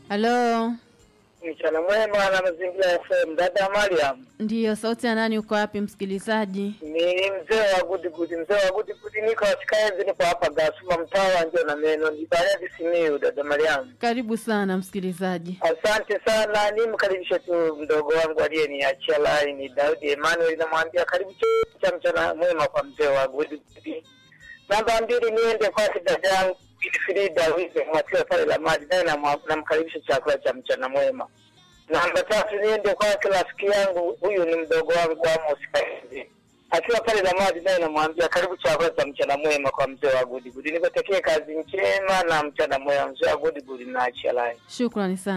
Halo, Mchana mwema na mazingira FM. Dada Mariam, ndiyo sauti ya nani? Uko wapi msikilizaji? ni mzee wa gudi gudi, mzee wa gudi gudi, niko katika enzi, niko hapa Gasuma, mtaa wa Njio na Meno, ni Bariadi Simiyu. Dada Mariam, Karibu sana msikilizaji. asante sana. Nimkaribishe tu mdogo wangu aliyeniachia laini, Daudi Emmanuel, namwambia karibu ch- cha mchana mwema kwa mzee wa gudi gudi. Namba mbili, niende kwake dada yangu Wilfrida Wize Mwatiwa pale la maji, naye namwa- namkaribisha chakula cha mchana mwema. Namba tatu niende kwake rafiki yangu, huyu ni mdogo wangu Amos Kaezi akiwa pale na maji, naye namwambia karibu chakula cha mchana mwema kwa mzee wa Gudigudi. Nikotekee kazi njema na mchana mwema, mzee wa Gudigudi na achia lai. Shukrani sana.